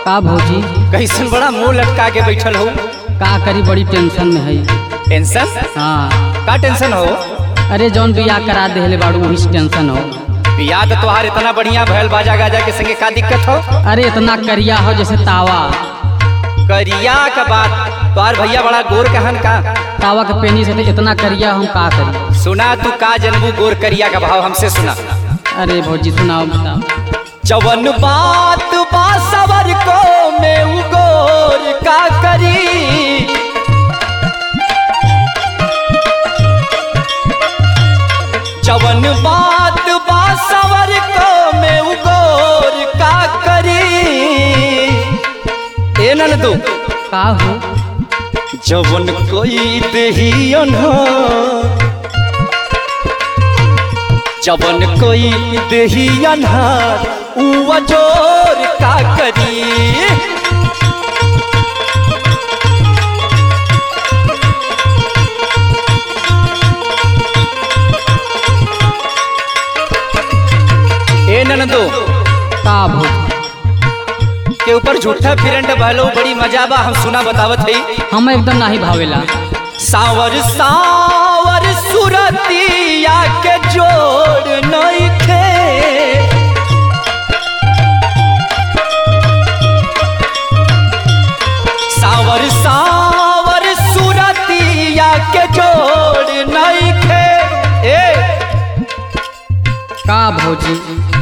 का भौजी कैसन बड़ा मुंह लटका के बैठल हो का करी बड़ी टेंशन में है टेंशन हाँ का टेंशन हो अरे जौन बियाह करा देले बाड़ू वही से टेंशन हो बियाह तो तोहार इतना बढ़िया भयल बाजा गाजा के संगे का दिक्कत हो अरे इतना करिया हो जैसे तावा करिया का बात तोहार भैया बड़ा गोर कहन का तावा के पेनी से तो इतना करिया हम का करी सुना तू का जनबू गोर करिया का भाव हमसे सुना अरे भौजी सुनाओ बताओ जवन बात बा सबर को मैं उ गोर का करी जवन बात बा सबर को मैं उ गोर का करी ए ननदू का हो जवन कोई देही जवन कोई देही अनहार उ जोर का करी ए ननदो का भौजी के ऊपर झूठा फिरंट बहलो बड़ी मजा बा हम सुना बतावत हई हम एकदम नाही भावेला सावर सावर सुरतिया के जोड़ नइखे सावर सावर सुरतिया के जोड़ नइखे ए का भौजी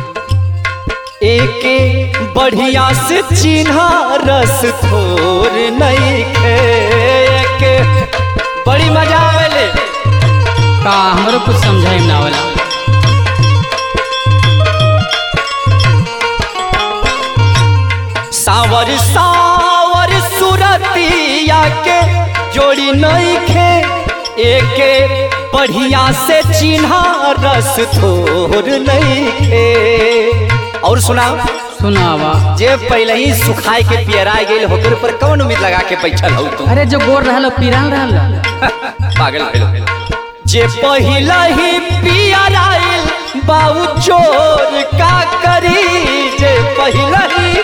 एके बढ़िया से चिन्हा रस थोर नइखे एके बड़ी मजा आवेले का हमरो कुछ समझाई ना वाला सावर सावर सुरतिया के जोड़ी नइखे एके बढ़िया से चिन्हा रस थोर नइखे और सुना सुनावा जे पहले ही सुखाए के पियराए गेल होकर पर कौन उम्मीद लगा के बैठल हो तू अरे जो गोर रहल पीरान रहल पागल भेल जे पहिला ही पियराइल बाऊ चोर का करी जे पहिला ही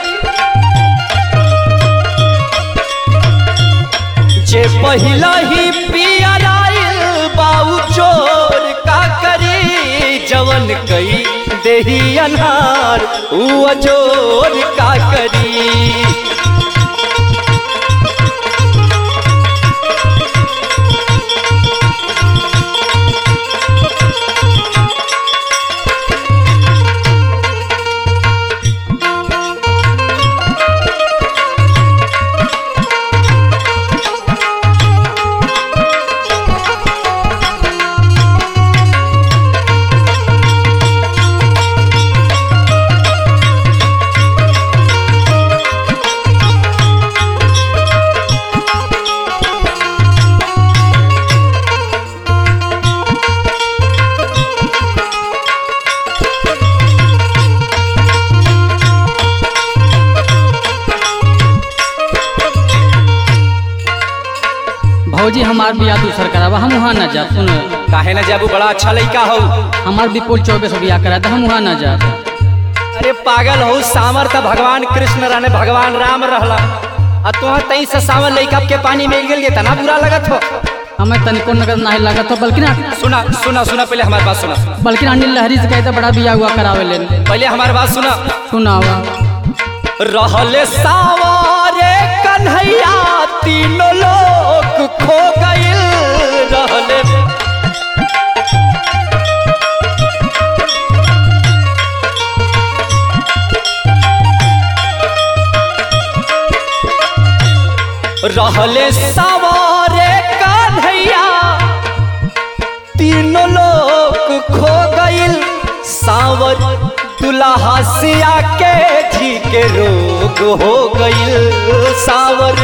जे पहिला ही पियराइल बाऊ चोर का करी जवन कई देही अनहार उ अजोर का करी भौजी हमार बियाह दूसर करावा हम वहाँ न जा सुन काहे न जाबू बड़ा अच्छा लड़का हो हमार विपुल चौबे से बियाह करा था हम वहाँ न जा अरे पागल हो सामर त भगवान कृष्ण रहने भगवान राम रहला आ तुह तई से सावर लइका के पानी मिल गेल तना बुरा लगत हो हमें तनिको नगर नहीं लागत हो बल्कि ना सुना सुना सुना पहले हमारी बात सुना बल्कि अनिल लहरी से कहते बड़ा बियाह हुआ करावे ले पहले हमारी बात सुना सुनावा रहले सावरे कन्हैया तीनों लोग खो गइल रहले रहले सावरे कन्हैया तीनों लोग खो गइल सावर दुल्हा से आके जी के रोग हो गइल सावर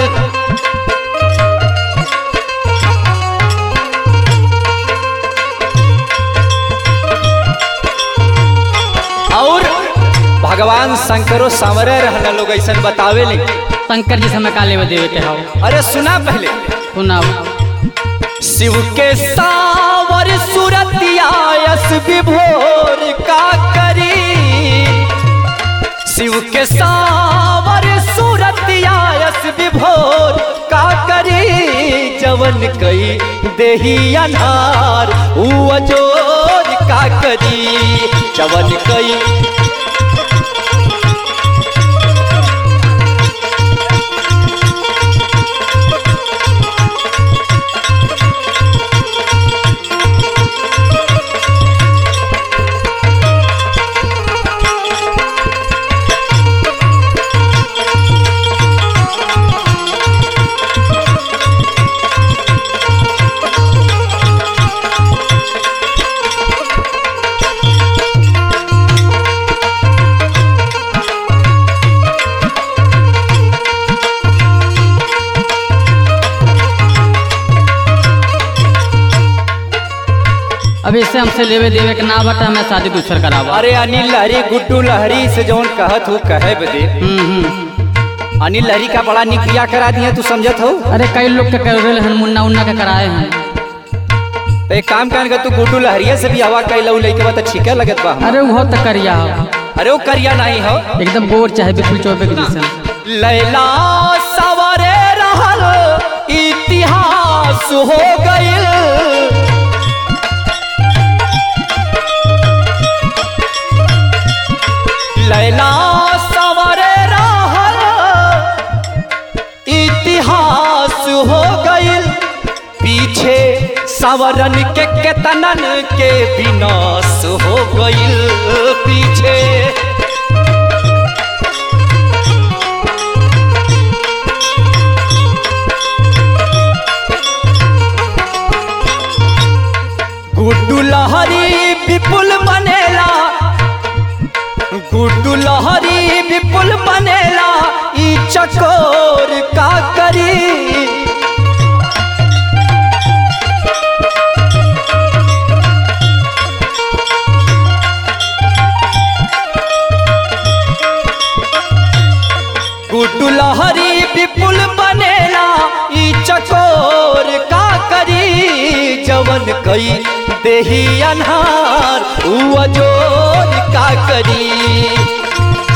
और भगवान शंकरो संवरे रहना लोग ऐसा बतावे ले शंकर जी से हमें का लेवे देवे के हो अरे सुना पहले सुनावा शिव के सावर सूरतिया यस विभोर का करी शिव के सावर सूरतिया यस विभोर का करी जवन कई देही अनार ऊ अजोर का करी जवन कई अब इससे हमसे लेवे देवे के ना बटा मैं शादी दूसर करावा अरे अनिल लहरी गुड्डू लहरी से जौन कहत हो कहे बदे हम्म हम्म अनिल लहरी का बड़ा निकिया करा दिया तू समझत हो अरे कई लोग के कर रहे हैं मुन्ना उन्ना के कराए हैं तो एक काम कर तू गुड्डू लहरिया से भी हवा कैलऊ लेके बता ठीक है लगत बा अरे वो तो करिया हो अरे वो करिया नहीं हो एकदम गोर चाहे बिल्कुल चौबे के जैसन लैला सवरे रहल इतिहास हो गइल लैला सवरे रहल इतिहास हो गइल पीछे सवरन के केतनन के विनाश हो गइल पीछे गुड्डू लहरी विपुल बनेला गुड्डू लहरी विपुल बनेला ई चकोर का करी गुड्डू लहरी विपुल बनेला ई चकोर का करी जवन कई देही अनहार ऊ अजोर का करी